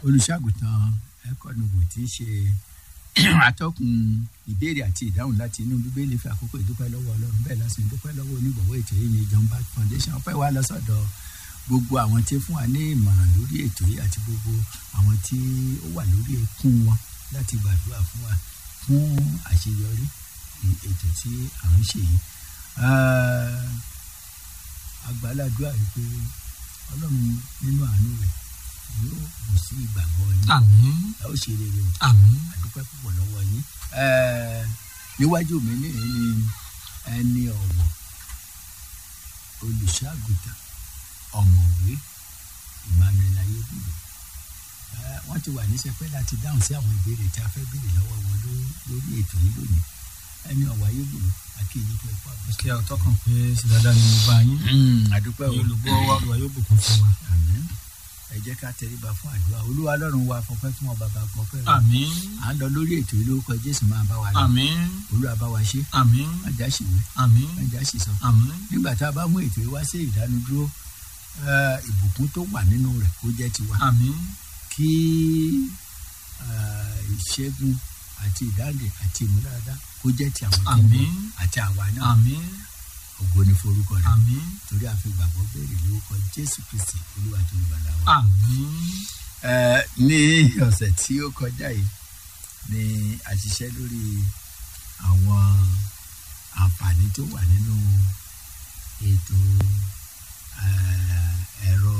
olùṣàgùtàn ẹkọnùbù tí í ṣe atọ́kùn ìbéèrè àti ìdáhùn láti inú bíbélì fi àkókò ìdúpẹ́ lọ́wọ́ ọlọ́run bẹ́ẹ̀ lásìkò ìdúpẹ́ lọ́wọ́ onígbọ̀wọ́ ètò yìí ní John Bat Foundation ọpẹ́ wa lọ́sọ̀dọ̀ gbogbo àwọn tí fún wa ní ìmọ̀ràn lórí ètò yìí àti gbogbo àwọn tí ó wà lórí ẹkún wọn láti gbàdúrà fún wa fún àṣeyọrí ètò tí à ń ṣe yìí àgbàládùá yìí pé ọlọ́run nínú àánú rẹ̀ yóò bù sí ìgbàgbọ́ yín àmín ẹ ó ṣe rere o àmín àdúpẹ́ púpọ̀ lọ́wọ́ yín Ẹ́ẹ̀, níwájú mi nìyí ni ẹni ọ̀wọ̀ olùṣọ́àgùtàn ọ̀mọ̀wé Emmanuel ayébùdó Ẹ́ẹ̀, wọ́n ti wà níṣẹ́pẹ́ láti dáhùn sí àwọn ìbéèrè tí a fẹ́ béèrè lọ́wọ́ wọn ló- lórí ètò yìí lónìí ẹni ọ̀wọ̀ ayébùdó àti èyí tó ẹ̀kọ́ àbúrò. kí a tọkàn pé sí dáadáa ni mo bá yín àdúpẹ́ o ẹ̀yin olùgbọ́ wa olùwà yóò bùkún fún wa àmín ẹ jẹ́ ká tẹríba fún àdúrà olúwa lọ́run wa fọpẹ́ fún ọ bàbá fọpẹ́ rẹ àmín à ń lọ lórí ètò yìí lórúkọ jésù máa bá wa lọ àmín olúwa bá wa ṣe àmín má já sí wí àmín má já sí sọ àmín nígbà tá a bá mú ètò yìí wá sí ìdánudúró eh, ìbùkún tó wà nínú rẹ̀ kó jẹ́ tiwa àmín kí eh, ìṣẹ́gun àti ìdáǹdè àti ìmúdáradá kó jẹ́ ti àwọn tó ń bọ̀ àmín àti àwa náà àmín ògo ni forúkọ rẹ̀ àmín torí a fi gbàgbọ́ béèrè lórúkọ jésù kristi olúwa tó ń bàlá wa. àmín Eh, ní ọ̀sẹ̀ tí ó kọjá yìí ni a ṣiṣẹ́ lórí àwọn àǹfààní tó wà nínú ètò eh, ẹ̀rọ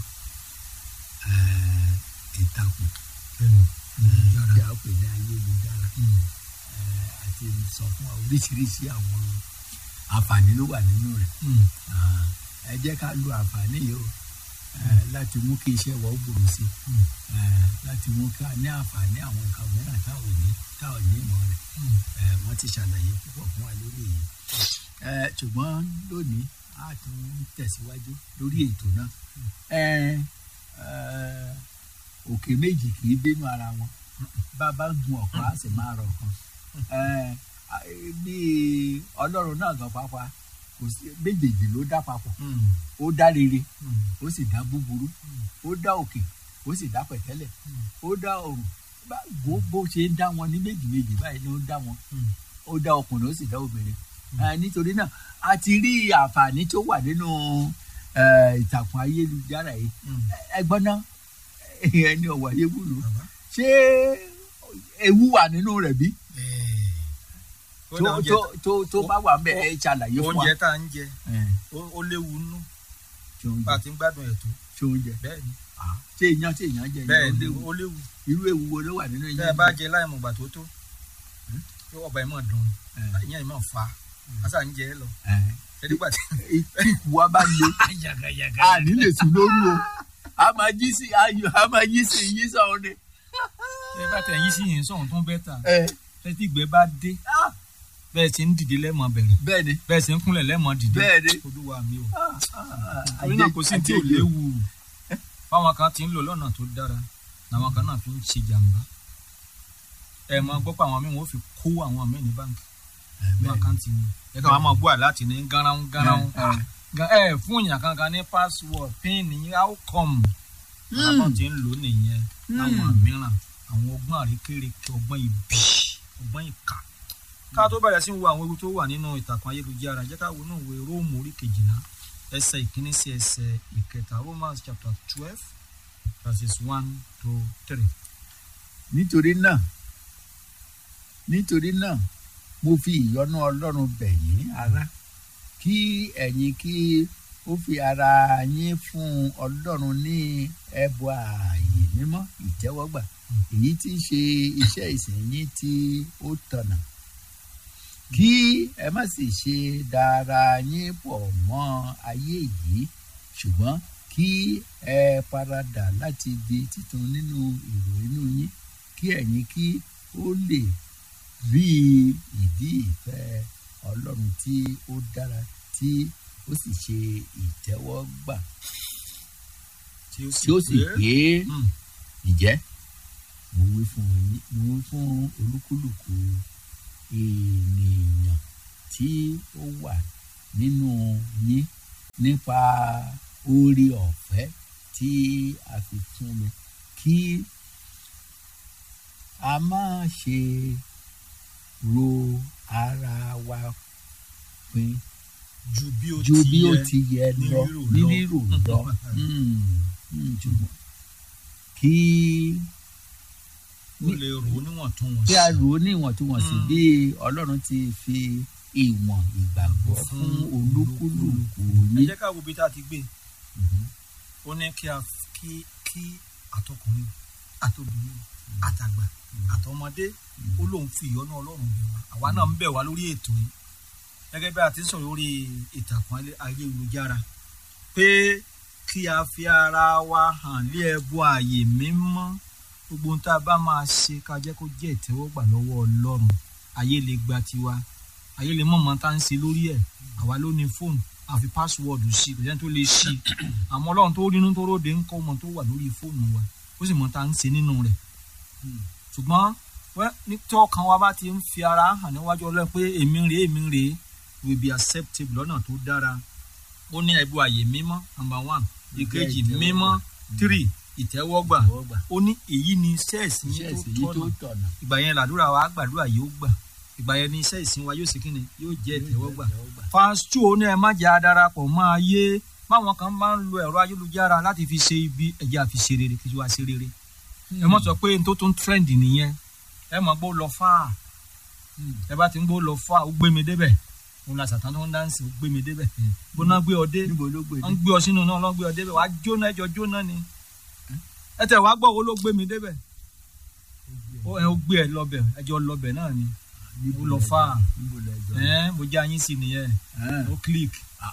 eh, ìtàkùn bẹ́ẹ̀ni eh, tí a pè ní ayélujára Mm. eh, àti sọ fún wa oríṣiríṣi àwọn àǹfààní ló wà nínú rẹ̀ Mm. Ah, ẹ jẹ́ ká lo àǹfààní yìí o eh, láti mú kí iṣẹ́ wa ó gbòòrò sí i Mm. eh, láti mú ká ní àǹfààní àwọn nǹkan mìíràn táwọn ní táwọn ní ìmọ̀ rẹ̀ Mm. eh, wọ́n ti ṣàlàyé púpọ̀ fún wa lórí èyí Eh, ṣùgbọ́n lónìí a tún tẹ̀síwájú lórí ètò náà Eh, eh, òkè méjì kì í bínú ara wọn bá a bá gun ọ̀kan á sì máa rọ ọ̀kan Eh, ah, bí ọlọ́run náà gan pàápàá kò sí méjèèjì ló dá papọ̀ Mm. ó dá rere Mm. ó sì dá búburú ó dá òkè ó sì dá pẹ̀tẹ́lẹ̀ Mm. ó dá ọ̀run Bá- bó bó ṣe ń dá wọn ní méjì méjì báyìí ni ó dá wọn Mm. ó dá ọkùnrin ó sì dá obìnrin Eh, nítorí náà a ti rí àǹfààní tó wà nínú eh, ìtàkùn ayélujára yìí Mm. ẹgbọ́n náà ẹni ọ̀wọ̀ ayébùlù Bàbá. ṣé ewu wà nínú rẹ̀ bí Ó tó dá oúnjẹ tó tó tó bá wà ń bẹ̀ ẹ ṣàlàyé fún wa. oúnjẹ tá à ń jẹ Eh, ó- ó léwu nú ṣé oúnjẹ bá a ti ń gbádùn ẹ̀ tó ṣé oúnjẹ bẹ́ẹ̀ ni Ah, ṣé iyán ṣé iyán jẹ bẹ́ẹ̀ iyán ni léwu ó léwu irú ewu wo ló wà nínú tẹ́ ẹ iyán bá jẹ láì mọ̀gbà tó tó yóò ọba ẹ̀ mọ̀ dùn Eh, ìyẹn ẹ̀ mọ̀ fa àṣà ń jẹ ẹ lọ eh. ẹ̀dígbà tí. tí ìkù wa bá le a ní lè sùn lóru o a máa jí sí ayò a máa yí sí yí sọ̀rọ̀ ni. ẹ bá tẹ̀ yín sí yìí sọ̀run tó ń bẹ́ tà ẹ tẹ́tí ìgbẹ́ bá dé ah, bẹ́ẹ̀ sì ń dìde lẹ́mọ̀ bẹ̀rẹ̀ bẹ́ẹ̀ ni bẹ́ẹ̀ sì ń kúnlẹ̀ lẹ́mọ̀ dìde bẹ́ẹ̀ ni olúwa mi o Ah, ah, torí náà kò sí tí ò àjẹjù. léwu fáwọn kan ti ń lò lọ́nà tó dára làwọn kan náà fi ń ṣe jàǹbá ẹ máa gbọ́ pé àwọn míì wọ́n fi kó àwọn míì ní báńkì Eh, ní bẹ́ẹ̀ ni. àkáǹtì wọn ẹ kàn wá máa bú àláàtì ní gánran gánran Eh, eh. Gan- ẹ fún èèyàn kankan ní password pin ní outcome Mm. àwọn tí ń lò nìyẹn Mm. láwọn mìíràn àwọn ọgbọ́n àríkèrèké ọgbọ́n ibi ọgbọ́n ìkà ká tó bẹ̀rẹ̀ sí wo àwọn ewu tó wà nínú ìtàkùn ayélujára jẹ́ ká wo inú ìwé róòmù orí kejìlá ẹsẹ̀ ìkíní sí ẹsẹ̀ ìkẹta romans chapter twelve verses one to three. nítorí náà nítorí náà mo fi ìyọ́nú ọlọ́run bẹ̀ yín ará kí ẹ̀yin kí ó fi ara yín fún ọlọ́run ní ẹbọ ààyè mímọ́ ìtẹ́wọ́gbà èyí tí í ṣe iṣẹ́ ìsìn yín tí ó tọ̀nà kí ẹ má sì ṣe dára yín pọ̀ mọ́ ayé yìí ṣùgbọ́n kí ẹ paradà láti di títun nínú èrò inú yín kí ẹ̀yin kí ó lè rí ìdí ìfẹ́ ọlọ́run tí ó dára tí ó sì ṣe ìtẹ́wọ́gbà tí ó sì pé Mm. ìjẹ́ mo wí fún yín mo wí fún olúkúlùkù ènìyàn tí ó wà nínú yín nípa oore ọ̀fẹ́ tí a fi fún mi kí a máa ṣe ro ara wa pin ju bí ó ju bí ó yẹ. ti yẹ ní lọ rírò ní lọ. rírò lọ Mm, mm, ṣùgbọ́n kí ó lè rò ó níwọ̀ntúnwọ̀nsì. kí a rò ó ní ìwọ̀ntúnwọ̀nsì Mm. bí ọlọ́run ti fi ìwọ̀n ìgbàgbọ́ Fún fún olúkúlùkù ẹ yín. jẹ́ ká wo ibi tá a ti gbé Mhm. ó ní kí a kí kí àtọkùnrin àtobìnrin àtàgbà àtọmọdé ó lóun fi ìyọ́nú ọlọ́run bẹ̀ wá àwa náà ń bẹ̀ wá lórí ètò yìí gẹ́gẹ́ bí a ti ń sọ̀rọ̀ lórí ìtàkùn ayé- ayélujára pé kí a fi ara wa hàn lé ẹbọ ààyè mímọ́ gbogbo ohun tá a bá máa ṣe ká jẹ́ kó jẹ́ ìtẹ́wọ́gbà lọ́wọ́ ọlọ́run ayé lè gba tiwa ayé lè mọ̀mọ́ tá ń ṣe lórí ẹ̀ àwa ló ní fóònù àfi pásíwọ́ọ̀dù sí kò sẹ́ni tó lè ṣí i àmọ́ ọlọ́run tó rínú tó róde ń kọ́ ọmọ tó wà lórí fóònù wa ó sì mọ̀ tá ń ṣe nínú rẹ̀ ṣùgbọ́n wẹ́ ní tọ́kàn wa bá ti ń fi ara hàn níwájú ọlọ́run pé èmi rèé èmi rèé will be acceptable lọ́nà tó dára ó ní ẹ̀bù àyè mímọ́ number one ìkejì ìtẹ́wọ́gbà. mímọ́ three ìtẹ́wọ́gbà Ìtẹ́wọ́gbà. ó ní èyí ni iṣẹ́ ìsìn iṣẹ́ yín ìsìn tó yìí tó tọ̀nà tọ̀nà. ìgbà yẹn làdúrà wa gbàdúrà yóò gbà ìgbà yẹn ni iṣẹ́ ìsìn wa yóò ṣe kíni yóò jẹ́ ìtẹ́wọ́gbà Ìtẹ́wọ́gbà. fásitì ó ní ẹ má jẹ́ adarapọ̀ máa yé báwọn kan máa ń lo ẹ̀rọ ayélujára láti fi ṣe ibi ẹ̀jẹ̀ àfi ṣe rere kí wàá ṣe rere ẹ mọ̀ sọ pé n tó tún trend nìyẹn ẹ mọ̀ gbó lọ fáà Mm. ẹ bá ti ń gbó lọ fáà ó gbé mi débẹ̀ òun la sàtàn tó ń dáǹsì ó gbé mi débẹ̀ gbóná gbé ọ dé níbo ló gbé wọ́n ń gbé ọ sínú náà lọ́n gbé ọ débẹ̀ wàá jóná ẹjọ́ jóná ni ẹ tẹ̀ wàá gbọ́ wo ló gbé mi débẹ̀ ó ẹ ó gbé ẹ lọ́bẹ̀ ẹjọ́ lọ́bẹ̀ náà ni ó lọ fáà níbo lẹ jọ. ẹ mo jẹ́ ayín sí nìyẹn ó click.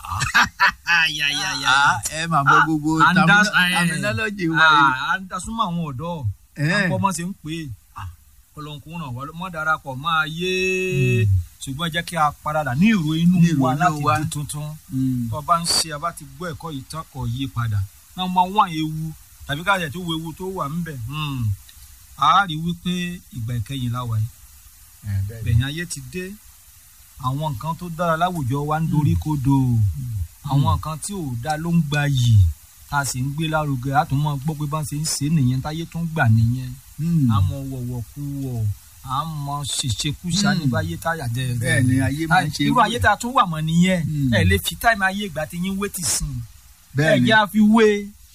Ah, ẹ máa bọ gbogbo And that's- terminology wa yìí. à ń dasúmọ̀ àwọn ọ̀dọ́ Eh. àpọ̀ ọmọ ṣe ń pè é ọlọ́nkún ràn wá mọ́ darapọ̀ máa yé ṣùgbọ́n ẹ jẹ́ kí a paradà ní ìró inú Ní ìró wa inú láti wa. di tuntun Mm. tó bá ń ṣe a bá ti gbọ́ ẹ̀kọ́ yìí tán kọ̀ yí padà náà máa wá ewu tàbí káàdì tó wo ewu tó wà ńbẹ̀ Hmm. a rí wípé ìgbà ìkẹyìn la wà yìí Eh, bẹ́ẹ̀ ni. bẹ̀yìn ayé ti dé àwọn nǹkan tó dára láwùjọ wa ń dorí kodò àwọn nǹkan tí ò dáa ló ń gba yìí tá a sì ń gbé lárugẹ a tún mọ gbọ́ pé bá ń ṣe ń ṣe nìyẹn táyé tún gbà nìyẹn Mm. a mọ wọ̀wọ̀ kú wọ̀ a mọ ṣèṣekúṣa Mm. ní báyé táyà jẹ bẹ́ẹ̀ ni ayé máa ń ṣe irú ayé tá a tún wà mọ́ nìyẹn Mm. ẹ lè fi táìmù ayé ìgbà tí yín wé ti sìn ẹ bẹ́ẹ̀ ni jẹ́ àfi wé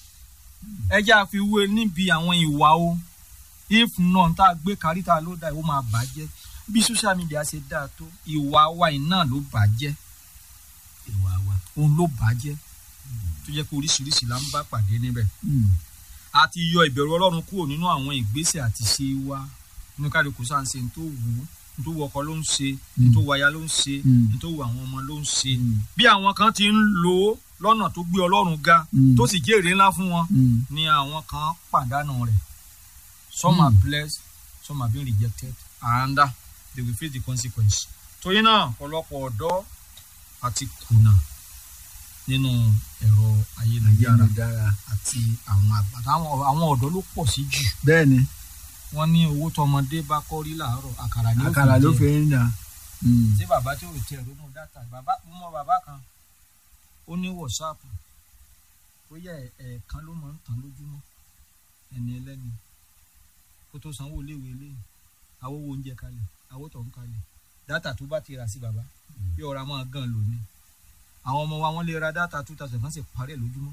ẹ jẹ́ àfi wé níbi àwọn ìwà o if none tá a gbé kárí tá a ló dá ìwọ máa bàjẹ́ bí social media ṣe dáa tó ìwà wa yìí náà ló bàjẹ́ ìwà wa. òun ló bàjẹ́ tó jẹ́ pé oríṣiríṣi là ń bá pàdé níbẹ̀ Mm. a ti yọ ìbẹ̀rù ọlọ́run kúrò nínú àwọn ìgbésẹ̀ àti ṣe wa inú kálukú sáà ń ṣe ní tó wù ú ní tó wù ọkọ ló ń ṣe ní tó wù aya ló ń ṣe Mm. ní tó wù àwọn ọmọ ló ń ṣe Mm. bí àwọn kan ti ń lò ó lọ́nà tó gbé ọlọ́run ga Mm. tó sì jèrè ńlá fún wọn Mm. ni àwọn kan pàdánù rẹ̀ some Mm. are blessed some are being rejected and uh, they will face the consequence. torí náà ọ̀pọ̀lọpọ̀ ọ̀dọ́ àti kùnà nínú ẹ̀rọ ayélujára ayélujára. àti àwọn àgbà àwọn àwọn ọ̀dọ́ ló pọ̀ sí jù bẹ́ẹ̀ ni wọ́n ní owó tọmọdé bá kọ́ rí làárọ̀ àkàrà ni ó àkàrà ló fi jẹ. ń nà. Mm. tí bàbá tí ò tiẹ̀ ronú dátà bàbá mo mọ bàbá kan ó ní wọ̀sáàpù bóyá ẹ̀- ẹ̀ẹ̀kan ló máa ń tàn lójúmọ́ ẹni ẹlẹ́ni kó tó sanwó iléèwé léyìn awówó oúnjẹ kalẹ̀ awótọ̀ ń kalẹ̀ dátà tó bá ti rà sí bàbá bí ọ̀rọ̀ máa gan lò ní àwọn ọmọ wa wọ́n lè ra dátà two thousand kan sì parí ẹ̀ lójúmọ́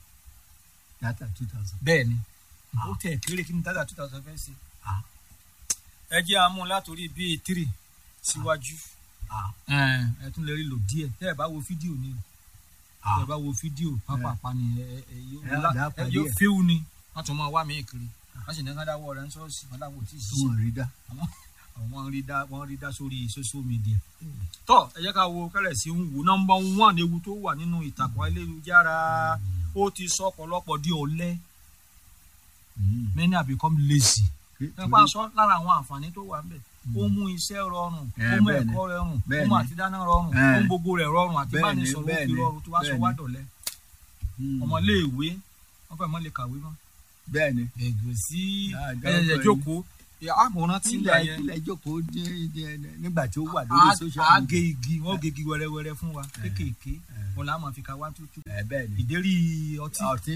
data two thousand. bẹ́ẹ̀ ni Ah. ó tẹ̀ kéré kí ni dátà two thousand fẹ́ ṣe Ah. ẹ jẹ́ amú látòrí bíi three síwájú Ah. ẹ ẹ tún lè rí lò díẹ̀ tẹ́ ẹ bá wo fídíò ni Ah. tẹ́ ẹ bá wo fídíò pápápá ni ẹ ẹ ẹ yóò Ẹ á lá- dá ẹ pàdé yóò ẹ̀. fíw ni wọ́n tún máa wá mí kiri wọ́n sì ní ká dáwọ́ rẹ̀ ń sọ́ọ̀sì wọ́n láwọn ò tí ì tí ṣiṣẹ́ wọ́n rí dá. àwọn rí dá wọ́n rí dá sórí social media. tọ́ ẹ jẹ́ ká wo kẹ́lẹ̀ sí ń wò nọ́mbà one ewu tó wà nínú ìtàkùn ayélujára ó ti sọ ọ̀pọ̀lọpọ̀ di ọ̀lẹ Mm. many have become lazy Torí- nípa sọ lára àwọn àǹfààní tó wà ńbẹ̀ ó mú iṣẹ́ rọrùn Eh, ó mú bẹ́ẹ̀ ni. ẹ̀kọ́ rọrùn ó Bẹ́ẹ̀ mú ni. àtidáná rọrùn Eh. ó mú gbogbo rẹ̀ rọrùn àti Bẹ́ẹ̀ ni, bánisọ̀rọ̀ ó bẹ́ẹ̀ fi ni, rọrùn tó wá sọ bẹ́ẹ̀ wá ni. dọ̀lẹ Mm. ọmọléèwé wọ́n fẹ́ mọ́ lè kàwé mọ́ bẹ́ẹ̀ ni. ẹ̀gbẹ́ sí Ah, ẹ̀yẹ̀ dákọ̀ jókòó àmọ̀ràn tí ń gbà tílẹ̀ yẹn tílẹ̀ jókòó dé- dé- nígbà tí ó wà lórí social a media. ge igi wọn ge igi wẹrẹwẹrẹ fún wa kéékèèké wọn là á máa fi ka one two two ẹ bẹ́ẹ̀ ni. ìdérí ọtí ọtí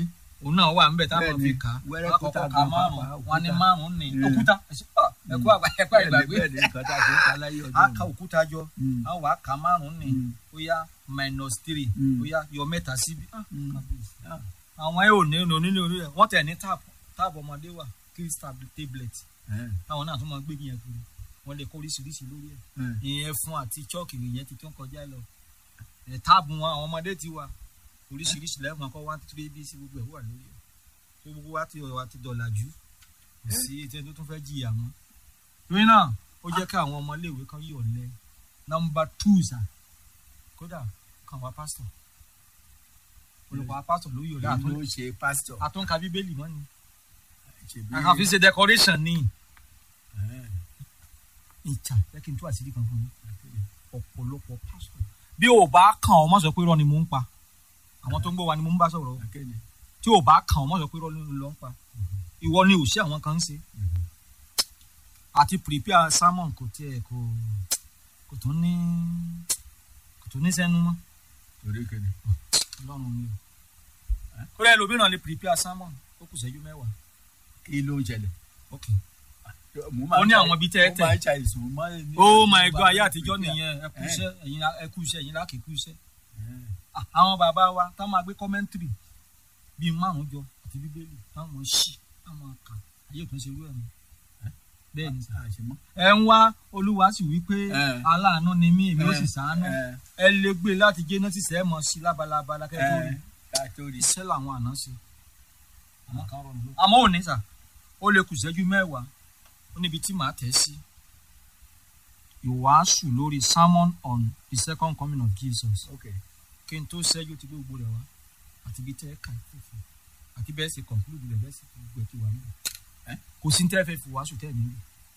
òun náà wà ńbẹ̀ táwọn Bẹ́ẹ̀ni, fi kà á wẹ́rẹ́ wọn kúta kọ́kọ́ ka gan márùn pàápàá, wọn ní òkúta. márùn ní Mm. òkúta ẹ̀sìn, ah, ẹ̀kú àgbà ẹ̀kú bẹ́ẹ̀ni ìgbàgbé bẹ́ẹ̀ni nǹkan tá a fi ń ta láyé ọjọ́ a òní. ka òkúta jọ Mm. a wà á ka márùn ní Mm. ó yá minus three Mm. ó yá yọ mẹ́ta síbi Ah, Mm. kábíyèsí. Ah. àwọn ẹ̀ ò ní ní onílé orí rẹ̀ wọ́n tẹ̀ ní táàpù táàpù ọmọdé wà crystal tablet Eh, táwọn náà tún máa gbé yẹn kiri wọ́n lè kó oríṣiríṣi lórí ẹ̀ eh. ìyẹn fún àti chọ́ọ̀kì ìyẹn ti tún kọjá lọ ẹ̀ táàbù wọn àwọn ọmọdé ti wà oríṣiríṣi lẹ́ẹ̀kan kọ́ one three bí sí gbogbo ẹ̀ wà lórí ẹ̀ tó gbogbo wa ti wa ti dọ̀là jù kò sí etí ẹni tó tún fẹ́ jìyà mọ́ torí náà ó jẹ́ kí àwọn ọmọléèwé kan yọ̀ lẹ nọmba two sà kódà kan wá pásítọ̀ olùkọ́ wa pásítọ̀ ló yọ̀ lẹ Èyí ló ṣe pásítọ̀. àtúnka bíbélì mọ́ ni Ṣèbí- àkànfi ṣe decoration ni Eh, ìjà jẹ́ kí n tú àṣírí kan fún mi ọ̀pọ̀lọpọ̀ pásítọ̀ bí o bá kàn ọ́ mọ̀ sọ pé irọ́ ni mò ń pa àwọn tó ń gbọ́ wa ni mò ń bá sọ̀rọ̀ o. akéde. tí o bá kàn ọ́ mọ̀ sọ pé irọ́ ni ló ń pa ìwọ ni ò sí àwọn kan ń ṣe àti prepare sermon kò tiẹ̀ kò kò tún ní kò tún ní sẹ́nu mọ́ Torí kéde. ọlọ́run mi o. kódà ẹlòmíràn lè prepare sermon ó kù sẹ́jú mẹ́wàá Kí ló ń ṣẹlẹ̀? ok Mo máa Ó ń ní ṣàì- àwọn ibi tẹ́ ẹ mo tẹ̀. máa ń ṣàìsùn, mo máa ń ní- oh my mo god máa ayé ń àtijọ́ prepare. nìyẹn ẹ kú Eh. iṣẹ́ ẹ̀yin lá- ẹ kú iṣẹ́ ẹ̀yin lákì kú iṣẹ́ Eh, Ah, àwọn bàbá wa tá máa gbé kọ́mẹ́ntìrì bíi márùn jọ àti bíbélì táwọn ṣì táwọn kà ayé òtún ṣe irú ẹ̀ mọ́ bẹ́ẹ̀ ni sà. àṣemọ́. ẹ ń wá olúwa sì wí pé Eh. aláàánú ni mí èmi ó sì Eh, sàánú eh, ẹ lè gbé láti genesis ẹ mọ sí lábalábala kẹ́kọ̀ọ́ rí eh, ká tó rí. iṣẹ́ làwọn àná sí àmọ́ kan rọrùn ló. àmọ́ òní sà ó lè kù ìṣẹ́jú mẹ́wàá ó níbi tí màá tẹ̀ sí ìwàásù lórí sermon on the second coming of Jesus Ok. kí n tó ṣẹ́jú ti gbogbo rẹ̀ wá àti ibi tẹ́ ẹ kà fífi àti bẹ́ẹ̀ sì conclude rẹ̀ bẹ́ẹ̀ sì gbogbo ẹ̀ ti wà níbẹ̀ Eh? kò sí ní tẹ́ fẹ́ fi wàásù tẹ́ ẹ̀ nílò.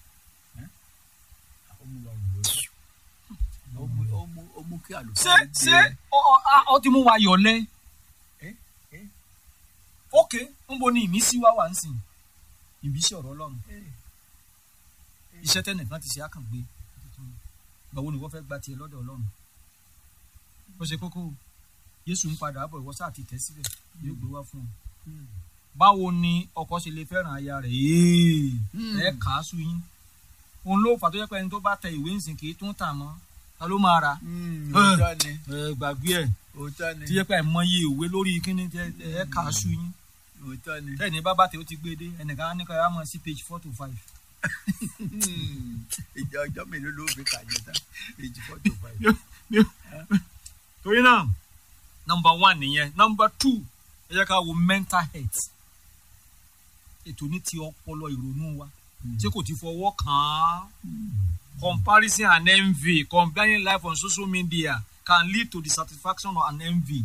Ó mú lọ́rùn lórí. Ó mú- ó mú- ó mú kí àlùfáà ṣé gbé- ṣé ọ ọ a- ọ ti mú wa yọ̀lẹ́. Eh? Eh? ok nbo ni ìmísí wa wà ń sìn ìmísí ọ̀rọ̀ ọlọ́run Eh, iṣẹ́ tẹ́nìkan ti ṣe á kàn gbé gbàwo ni wọ́n fẹ́ gba tiẹ̀ lọ́dọ̀ ọlọ́run ó ṣe kókó o. Jésù ń padà bọ̀ ìwọ sáà ti tẹ̀ síbẹ̀ yóò gbé wá fún ọ hmm. báwo ni ọkọ ṣe lè fẹ́ràn aya rẹ̀ Ee, Hmm. ẹ kà á sùn yín òun ló fà tó yẹ pé ẹni tó bá tẹ ìwé ńsìn kì í tún tà mọ́ ta ló máa rà Hmm, òótọ́ ni ẹ gbàgbé ẹ òótọ́ ni tó yẹ pé àìmọye ìwé lórí kíní tẹ ẹ kà á sùn yín òótọ́ ni. tẹ́ni bá bá tẹ ó ti gbé dé ẹnìkan á ní ká yá mọ́ sí page four to five Hmm. ìjọ ọjọ́ mélòó ló fi kà yẹn tán èjì fọ́tò báyìí. torí náà number one nìyẹn number two ẹ jẹ́ ká wo mental health ètò ní ti ọpọlọ ìrònú wa tí kò ti fọwọ́ kàn án comparison and envy comparing life on social media can lead to dissatisfaction and envy.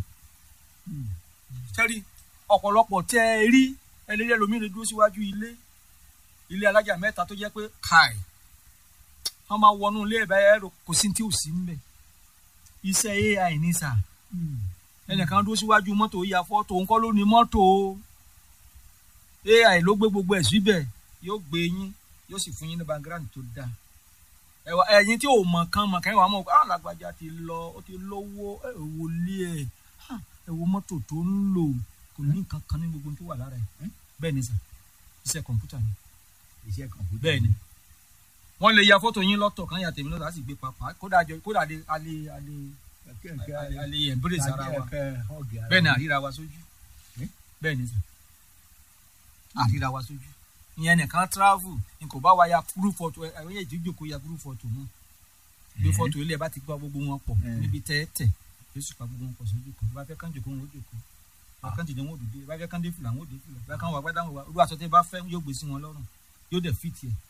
tẹ́rí ọ̀pọ̀lọpọ̀ tẹ́ ẹ rí ẹlẹ́rìí ẹlòmíràn dúró síwájú ilé ilé alájà mẹ́ta tó jẹ́ pé káì wọ́n máa wọnú ilé ẹ̀bẹ̀ ẹ̀rọ kò sí tí ò sí ń bẹ̀ iṣẹ́ ai ní sà ẹnìkan dúró síwájú mọ́tò ya fọ́tò òun kọ́ ló ní mọ́tò ai ló gbé gbogbo ẹ̀ síbẹ̀ yóò gbé yín yóò sì fún yín ní background tó dáa ẹwà ẹ̀yin tí ò mọ̀ kan mọ̀ kan ìwà mọ̀ ah lágbájá ti lọ ó ti lówó ẹ wò lé ẹ ah, ẹ wo mọ́tò tó ń lò kò ní nǹkan kan ní gbogbo tó wà lára ẹ bẹ́ẹ̀ ni sà iṣẹ́ kọ̀ǹpútà ni iṣẹ́ kọ̀ǹpútà. bẹ́ẹ̀ ni wọ́n lè ya fọ́tò yín lọ́tọ̀ kan yà tèmi lọ́tọ̀ á sì gbé papà kódà jọ- kódà alẹ́ alẹ́ alẹ́ alẹ́ embrace ara wa bẹ́ẹ̀ ni àríra wa sójú bẹ́ẹ̀ ni sà àríra wa sójú ìyẹn nìkan travel n kò bá wa ya group photo ẹ ẹ ìdíjò kó ya group photo mọ́ gbé photo ilé ẹ bá ti gba gbogbo wọn pọ̀ Eh. níbi tẹ́ẹ̀tẹ̀ yóò sì pa gbogbo wọn pọ̀ sójú kan bá fẹ́ kán jòkó wọn ó jòkó bá kán dìde wọn ò dìde bá fẹ́ kán dé fìlà wọn ò dé fìlà bá kán wà gbádà wọn wà irú aṣọ tẹ́ bá fẹ́ yóò gbé sí wọn lọ́rùn yóò dẹ̀ fit yẹ.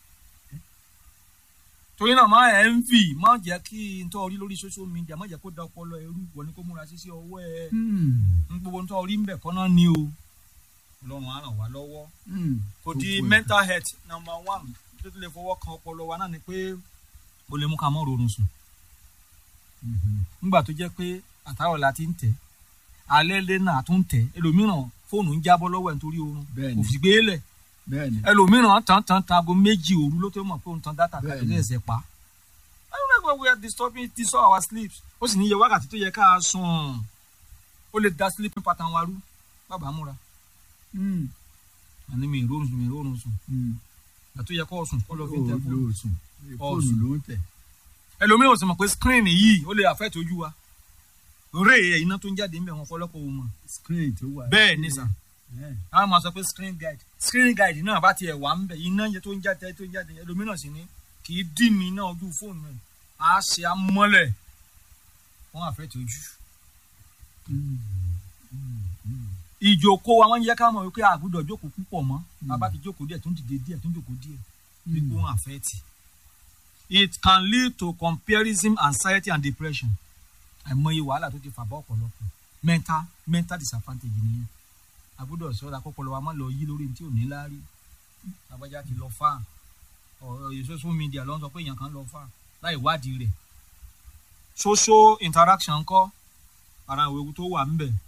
torí náà máa ẹ̀ ń fì má jẹ́ kí n tọ́ orí lórí social media má jẹ́ kó da ọpọlọ ẹrú wọ ni kó múra sí sí ọwọ́ ẹ ń gbogbo ń tọ́ orí ń bẹ̀ kọ́ náà ni o ọlọ́run á ràn wá lọ́wọ́ kò di mental health number one tó tún lè fọwọ́ kan ọpọlọ wa náà ni pé ó lè mú ká mọ́ rorun sùn nígbà tó jẹ́ pé àtàwọn la ti ń tẹ̀ alẹ́ lé náà tún ń tẹ̀ ẹlòmíràn fóònù ń jábọ́ lọ́wọ́ ẹ̀ nítorí oorun Bẹ́ẹ̀ni. kò fi gbé lẹ̀ bẹ́ẹ̀ni ẹlòmíràn tán tán tán aago méjì òru ló tó mọ̀ pé òun tan dátà kàtó Bẹ́ẹ̀ni. lè ẹsẹ̀ pa I don't know why we are disturbing disturb our sleep ó sì ní iye wákàtí tó yẹ ká sùn ó lè da sleeping pattern wa rú bàbá múra Mm, àní mi ìrórun sùn mi ìrórun sùn mm. àti yẹ kó sùn kó lọ fi tẹ Ó fóònù lò sùn fóònù Ọ̀sùn. ló ń tẹ̀. ẹlòmíràn ò sì mọ̀ pé screen yìí ó lè affect ojú wa ré iná tó ń jáde ń bẹ̀ wọn fọlọ́pọ̀ òun mọ̀ screen tó wà. bẹ́ẹ̀ ni sà Eh, àwọn máa sọ pé screen guide screen guide náà bá tiẹ̀ wà ń bẹ̀ iná yẹn tó ń jáde tó ń jáde ẹlòmíràn sì ni kì í dì mí náà ojú fóònù rẹ̀ á ṣe amọ́lẹ̀ wọ́n affect ojú mm, mm, mm. ìjókòó wa wọ́n ń yẹ ká mọ̀ wípé àgùdọ̀ jókòó púpọ̀ mọ́ bàbá ti jókòó díẹ̀ tó ń dìde díẹ̀ tó ń jókòó díẹ̀ wípé wọ́n affect it can lead to comparison anxiety and depression àìmọye wàhálà tó ti fà bá ọ̀pọ̀lọpọ̀ mental mental disadvantage nìyẹn àgùdọ̀ sọ́ra kọ́pọ̀lọ́ wa máa lọ yí lórí tí ò ní láárí àbájá ti lọ fà ọ̀rọ̀ social media ló ń sọ pé èèyàn kan lọ fà láì wádìí rẹ̀ social interaction ńkọ́ ara àwọn ewu tó wà ń bẹ̀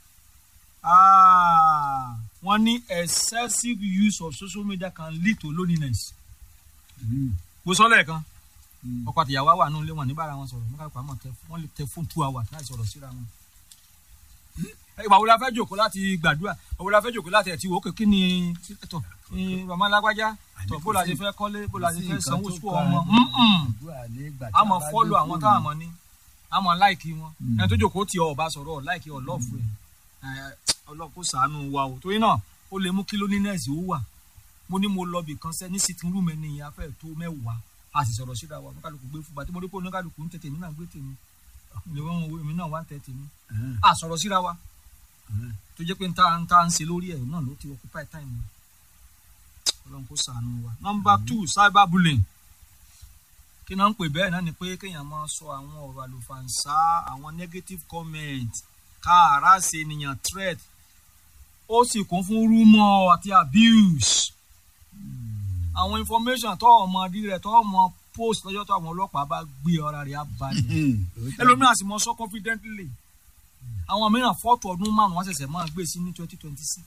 Ah, wọ́n ní excessive use of social media can lead to loneliness. Mm, mo sọ lẹ́ẹ̀kan mm. ọkọ àtìyàwó wà nínú ilé wọn níbàárà wọn sọ̀rọ̀ nígbà pàmò tẹ wọ́n lè tẹ fóònù two hours láì sọ̀rọ̀ síra wọn. ìgbà wo la fẹ́ jòkó láti gbàdúrà ìgbà wo la fẹ́ jòkó láti ẹ̀tí wò ó kí ni tọ̀ ní bàmá lágbájá tọ̀ bó la ṣe fẹ́ kọ́lé bó la ṣe fẹ́ sanwó sùkú ọmọ a mọ̀ fọ́lù àwọn táwọn mọ̀ ní a mọ̀ láìkì wọn Mm. ẹni tó jòkó tí ọ ọba sọ̀rọ̀ láìkì ọlọ́ọ̀fù ẹ̀ ọlọ́ọ̀kú sàánú wa o torí náà ó lè mú kí loneliness ó wà mo ní mo lọ bì kan sẹ́ ní sitting room ẹni ìyá fẹ́ tó mẹ́wàá a sì sọ̀rọ̀ síra wa oníkàlùkù gbé fún bàtí mo rí pé oníkàlùkù ń tètè mí náà gbé tèmi ìlú wọn wo èmi náà wá ń tẹ tèmi a sọ̀rọ̀ síra wa tó jẹ́ pé nta nta ń ṣe lórí ẹ̀ náà ló ti occupy time mi ọlọ́run kó sàánú wa. number two cyber bullying kí náà ń pè bẹ́ẹ̀ náà ni pé kéèyàn máa sọ àwọn ọ̀rọ̀ àlùfàǹsá àwọn negative comment ká àràṣe ènìyàn threat ó sì kún fún rumor àti abuse àwọn information tó ọmọ rí rẹ tó ọmọ post lọ́jọ́ tó àwọn ọlọ́pàá bá gbé ọ̀rá rẹ̀ á balẹ̀ ẹlòmíràn sì mọ sọ confidently àwọn mìíràn fọ́tò ọdún márùn wọn ṣẹ̀ṣẹ̀ máa gbé sí ní twenty twenty six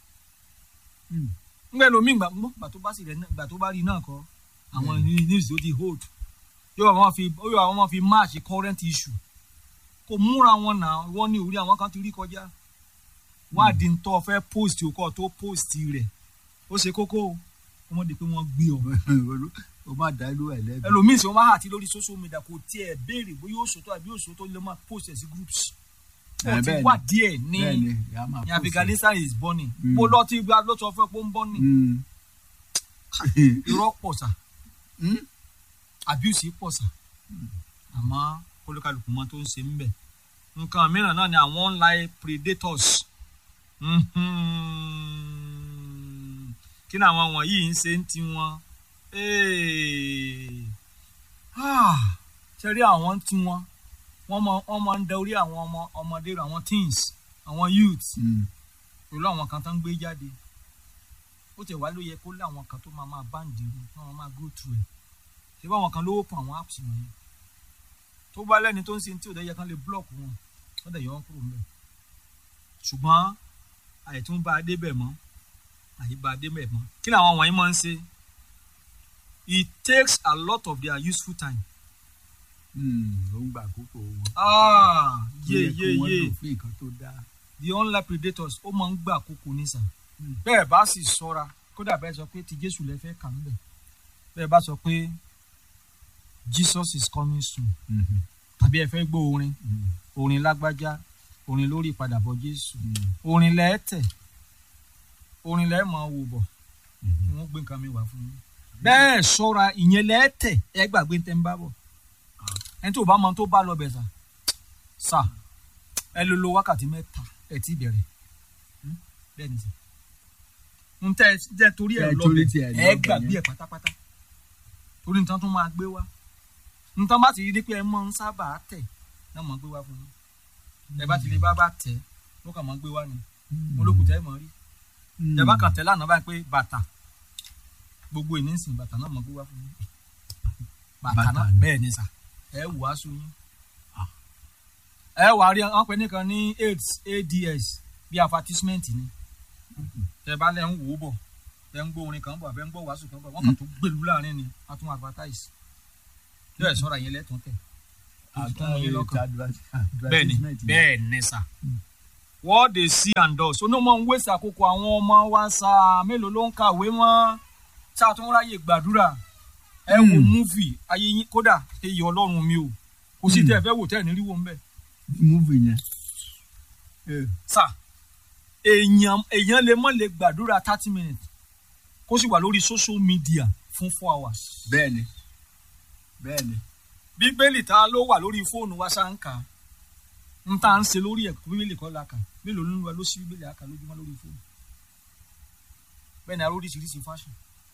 ngbẹ lomi gbà gbà tó bá sì rẹ gbà tó bá rí náà kọ àwọn news tó ti hold yóò wọn fi yóò wọn fi match current issue kò múra wọn náà wọn ní orí àwọn kan ti rí kọjá wádìí ń tọ́ fẹ́ post òkọ́ tó post rẹ̀ ó ṣe kókó o wọ́n di pé wọ́n gbé ọ. o máa dá ìlú ẹ lẹ́bi. ẹlòmíì sọ wọn àti lórí social media kò tiẹ̀ béèrè bóyá ó sòtọ́ àbí ó sòtọ́ lè máa post ẹ̀ sí groups. ó ti wà díẹ̀ ní bẹ́ẹ̀ni ìyá máa ní Afghanistan is burning. Mm. mo lọ tí gba ló sọ fún ẹ pé ó ń burning. irọ́ pọ̀ sà abuse pọ̀ sà àmọ́ olúkálùkù mọ́ tó ń ṣe ń bẹ̀. nǹkan mìíràn náà ni àwọn online predators. Mhm. kí ni àwọn wọ̀nyí ń ṣe ń tiwọn ṣe rí àwọn tí wọn wọ́n mọ wọ́n máa ń da orí àwọn ọmọ ọmọdé rẹ̀, àwọn teens àwọn youth pẹ̀lú àwọn kan tó ń gbé jáde ó tẹ̀ wá ló yẹ kó lé àwọn kan tó máa máa báǹdì rẹ̀ tí wọ́n máa go through ẹ̀ ṣé bá àwọn kan lówó pọ̀ àwọn apps wọ̀nyí tó bá lẹ́ni tó ń sin tí ò dẹ́ yẹ kán lè block wọn wọ́n dẹ̀ yọ wọn kúrò ńbẹ̀ ṣùgbọ́n àìtún bá a débẹ̀ mọ́ àyè bá a débẹ̀ mọ́ kí ni àwọn wọ̀nyí máa ń ṣe it takes a lot of their useful time ó ń gbà àkókò wọn. ah Tó yé yẹ kí yé wọ́n yé lò fún nǹkan tó dáa. the online predators ó máa ń gbà àkókò nísà Mm. bẹ́ẹ̀ bá sì sọ́ra kódà bẹ́ẹ̀ sọ pé ti jésù lẹ fẹ́ kà ń bẹ̀ bẹ́ẹ̀ bá sọ pé jesus is coming soon tàbí ẹ fẹ́ gbọ́ orin orin lágbájá orin lórí ìpadàbọ̀ jésù orin lẹ́ẹ̀tẹ̀ orin lẹ́ẹ̀ máa wò bọ̀ kí wọ́n gbé nǹkan mi wá fún yín bẹ́ẹ̀ sọ́ra ìyẹn lẹ́ẹ̀tẹ̀ ẹ gbàgbé tẹ́ ń bá bọ̀ ẹni tó bá mọ tó bá lọ bẹ̀ sà sà ẹ lè lo wákàtí mẹ́ta ẹ ti bẹ̀rẹ̀ Hmm? bẹ́ẹ̀ ni sà n tẹ́ tẹ́ torí ẹ Tẹ́ lọ torí bẹ̀ tí ẹ lọ ẹ bẹ̀ gbàgbé yẹn. ẹ pátápátá torí nǹkan tó máa gbé wá nǹkan bá ti rí pé ẹ máa ń sábà tẹ̀ náà máa gbé wá fún yín ẹ bá ti lè bá bá tẹ̀ ló kàn máa gbé wá ni mo lókun tẹ́ ẹ mọ̀ rí ìjọba kan tẹ lánàá báyìí pé bàtà gbogbo ìnísìn bàtà náà mọ gbé wá fún yín bàtà Bàtà náà ni. bẹ́ẹ̀ ni sà ẹ wù á sún yín ẹ wà á rí wọn pè nìkan ní aids ads bí advertisement ni tẹ bá lẹ ń wò ó bọ̀ ẹ ń gbọ́ orin kan bọ̀ àbẹ ń gbọ́ wàásù kan bọ̀ wọn kàn tó gbèlú láàrin ni wọn tún advertise bẹ́ẹ̀ sọ̀rọ̀ yẹn lẹ́tọ̀ọ́ tẹ̀ bẹ́ẹ̀ ni bẹ́ẹ̀ ni sà what they see and do so ní mo ń wéṣẹ̀ àkókò àwọn ọmọ wa sa mélòó ló ń kàwé mọ́ ṣáà tó ń ráyè gbàdúrà ẹ wo Hmm. múfì ayé yín kódà eyín ọlọ́run mi o kò sí Hmm. tẹ́ ẹ fẹ́ wò tẹ́ ẹ ní rí wo ń bẹ̀. múfì yẹn. Eh, sà èèyàn èèyàn lè mọ̀ lè gbàdúrà thirty minutes kó sì wà lórí social media fún four hours. bẹ́ẹ̀ni bẹ́ẹ̀ni bíbélì tá a ló wà lórí fóònù wa ṣá ń kà á ń tá à ń ṣe lórí ẹ̀kọ́ bíbélì kọ́ la kà mélòó nínú wa ló ṣí bíbélì àkà lójúmọ́ lórí fóònù bẹ́ẹ̀ ni a oríṣiríṣi fashion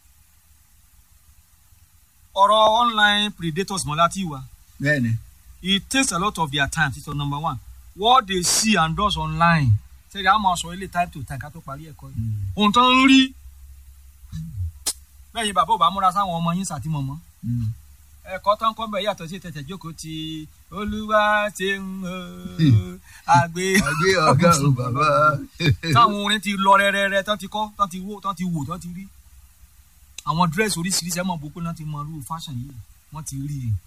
ọ̀rọ̀ online predators mọ́ láti wà bẹ́ẹ̀ni it takes a lot of their time títọ́ number one what they see and does online ṣẹ́ni a máa sọ ilé time to time ká tó parí ẹ̀kọ́ yìí Mm, ohun tó ń rí bẹ́ẹ̀ yín bàbá ò bá múra sáwọn ọmọ yín sàtìmọ̀mọ́ mm. ẹ̀kọ́ tó ń kọ́ bẹ̀ yàtọ̀ sí tẹ̀tẹ̀ jókòó ti olúwa ti ń hó àgbé àgbé ọ̀gá o bàbá. táwọn orin ti lọ rẹ́rẹ́rẹ́ tán ti kọ́ tán ti wò tán ti wò tán ti rí àwọn dírẹ́sì oríṣiríṣi ẹ̀ mọ̀ bó pé náà ti mọ irú fashion yìí wọ́n ti rí i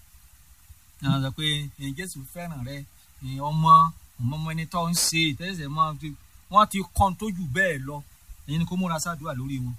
náà sọ pé ẹ̀yin jésù fẹ́ràn rẹ ẹ̀yin ọmọ ọmọ ọmọ ẹni tó ń ṣe ìtẹ́sẹ̀ mọ́ wọ́n ti kọ́n tó jù bẹ́ẹ̀ lọ ẹ̀yin ni kó múra sáàdúrà lórí wọn.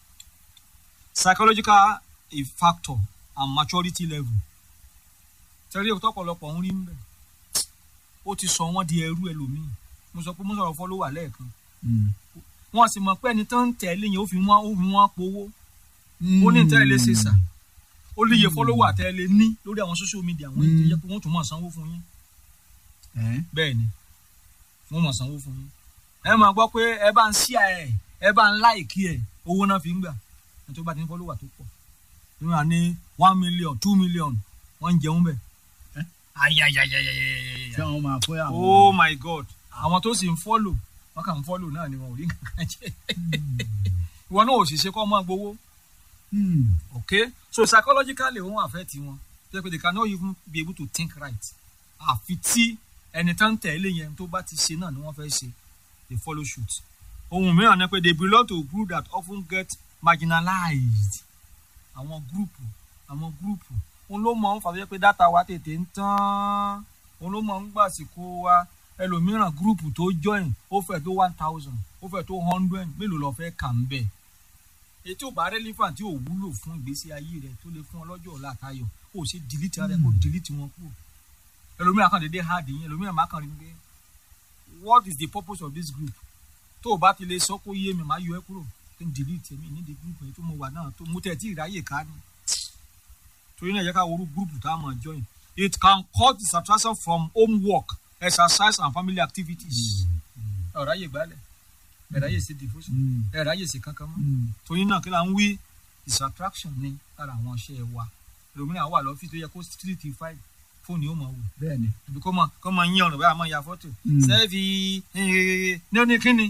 psychological a factor and maturity level tẹ́lẹ̀ òótọ́ ọ̀pọ̀lọpọ̀ ń rí ń bẹ̀ ó ti sọ wọ́n di ẹrú ẹlòmíì mo sọ pé mo sọ̀rọ̀ fọ́lọ́wà lẹ́ẹ̀kan Mm. wọ́n sì mọ̀ pé ẹni tó ń tẹ̀lé yẹn ó fi wọ́n ó fi wọ́n powó ó ní tẹ́lẹ̀ lè ṣe sà ó lè yẹ fọ́lọ́wà tẹ́lẹ̀ ní lórí àwọn social media wọ́n ti yẹ pé wọ́n tún mọ̀ sanwó fún yín Eh? bẹ́ẹ̀ ni wọ́n mọ̀ sanwó fún yín ẹ máa gbọ́ pé ẹ bá ń ṣí ẹ ẹ bá ń láìkí ẹ owó náà fi ń gbà ẹ tó bá ti ń fọ́lọ́wà tó pọ̀ ní wọn ní one million two million wọ́n ń jẹun bẹ́ẹ̀ Eh? ayayayayayaya ṣé wọn máa fún àwọn. oh my god àwọn tó sì ń fọ́lò wọ́n kàn ń fọ́lò náà ni wọn ò rí nǹkan kan jẹ́ ìwọ náà ò sì ṣe kọ́ ọmọ gbowó Mm. okay so psychologically wọ́n affect wọn so they cannot even be able to think right àfi tí ẹni tó ń tẹ̀lé yẹn tó bá ti ṣe náà ni wọ́n fẹ́ ṣe they follow suit ohun mìíràn ni pé they belong to a group that often get marginalized àwọn gúrùpù àwọn gúrùpù òun ló mọ̀ ń fà tó jẹ́ pé dátà wa tètè ń tán òun ló mọ̀ ń gbàsìkò wa ẹlòmíràn gúrùpù tó join ó fẹ́ tó one thousand ó fẹ́ tó hundred mélòó lọ fẹ́ kà ń bẹ̀ èyí tí ò bá relevant tí ò wúlò fún ìgbésí ayé rẹ tó lè fún ọ lọ́jọ́ ọ̀la àtayọ̀ kó o ṣe delete ara rẹ kó o delete wọn kúrò ẹlòmíràn kan dédé hard yín ẹlòmíràn máa kàn rí pé what is the purpose of this group tó o bá ti lè sọ kó yé mi máa yọ ẹ kúrò kí n delete mi ní the group yẹn tó mo wà náà tó mo tẹ̀ tí ìráyè ká ni torí náà yẹ ká worú group tá a máa join it can cause distraction from homework exercise and family activities ọ̀ráyè gbálẹ̀ ẹ̀ráyè sí devotion Mm. ẹ̀ráyè sí kankan mọ́ Mm. torí náà kí la ń wí distraction ní lára àwọn iṣẹ́ wa ẹlòmíràn wà lọ́fíì tó yẹ kó street five fóònù yóò máa wò bẹ́ẹ̀ni. àbí kó máa kó máa yín ọ̀rọ̀ báyà máa ya fọ́tò Mm. sẹ́ẹ̀fì ní ó ní kíni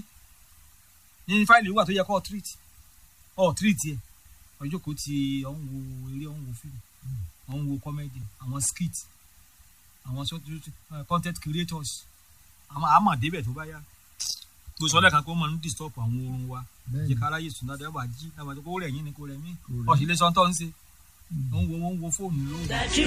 ní fáìlì wà tó yẹ kó treat ọ̀ treat yẹ ọjọ́ kò ti ọ̀hún wo eré ọ̀hún wo fíìmù ọ̀hún wo comedy àwọn skit àwọn short uh, content creators àwọn àmọ̀ débẹ̀ tó bá yá gbèsè ọlẹ́kan kó máa ń disturb àwọn oorun wa bẹ́ẹ̀ni. jẹ́ ká ráyè sùn dáadáa wà jí dábàá tó kó rẹ̀ yín ni kó rẹ̀ mí Kò rẹ̀. ọ̀sìn lè sọ tó ń ṣe ó ń wo ó ń wo fóònù lóru.